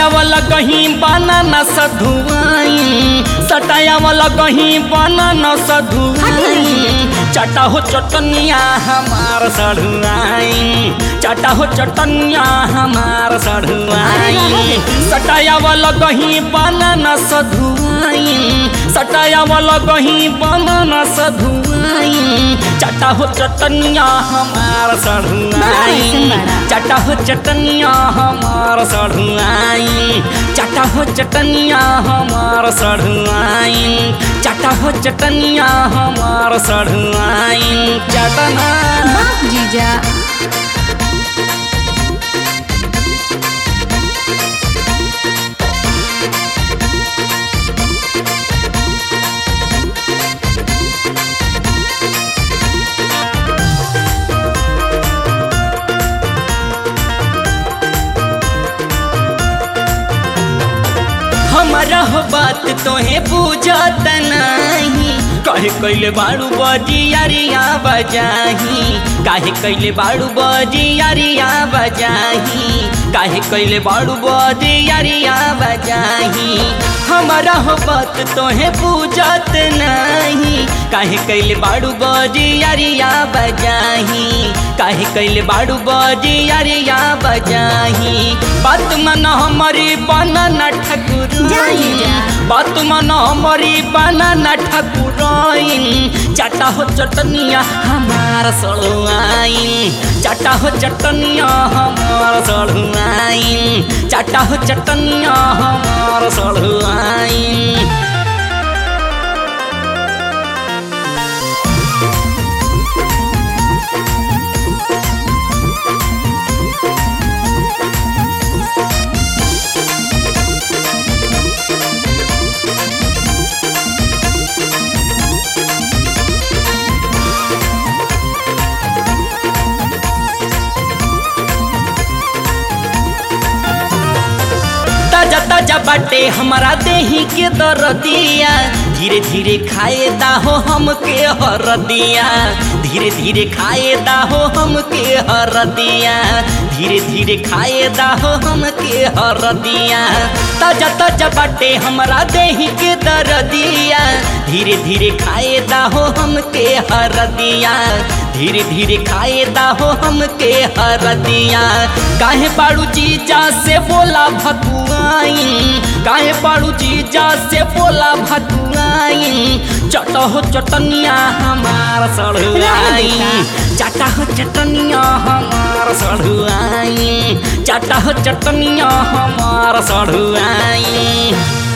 वाला कहीं बनाना सधुआई सटाया वाला कहीं बनाना सधुआई चटा हो चटनिया हमार सढ़ुआई चटा हो चटनिया हमार अरे सढ़ुआई बाबा बेटी। सटाया वाला कहीं बनाना सधुआई सटाया वाला कहीं बनाना सधुआई चटा हो चटनिया हमार बड़ा सढ़ुआई वैसन बड़ा। चटा हो चटनिया हमार सढ़ुआई चटा हो चटनिया हमार सढ़ुआई चटा हो चटनिया हमार सढ़ुआई चटना बाप जीजा हमारा हो बात तोहे बुझत नहीं कहे कैले बाड़ू बजियारिया बजाही काहे कैले बाड़ू बजियारिया बजाही काहे कैले बाड़ू बजियारिया बजाही हमारा हो बात तोहे बुझत नहीं काहे कैले बाड़ू बजियारिया बजाही काहे कैले बाड़ू बजियारिया बजाही बात मन हमारी बनना ठकुर जाई जा। बात मन हमारी बनाना ठकुराइन चाटा हो चटनिया हमार सड़ुआइन चाटा हो चटनिया हमार सड़ुआइन चाटा हो चटनिया हमार सड़ुआइन ताजा ताजा बाटे हमारा देही के दरदिया धीरे धीरे खाए दाहो हमके हरदिया धीरे धीरे खाए दाहो हमके हरदिया धीरे धीरे खाए दाहो हमके हरदिया ताजा ताजा बाटे हमारा देही के दरदिया धीरे धीरे खाए दाहो हमके हरदिया धीरे धीरे खाए दाहो हमके हरदिया काहे बाड़ू जीजा से बोला भकुआई काहे बाड़ू जीजा से बोला भकुआई चटा हो चटनिया हमार सड़ुआई चटा हो चटनिया हमार सड़ुआई चटा हो चटनिया हमार सड़ुआई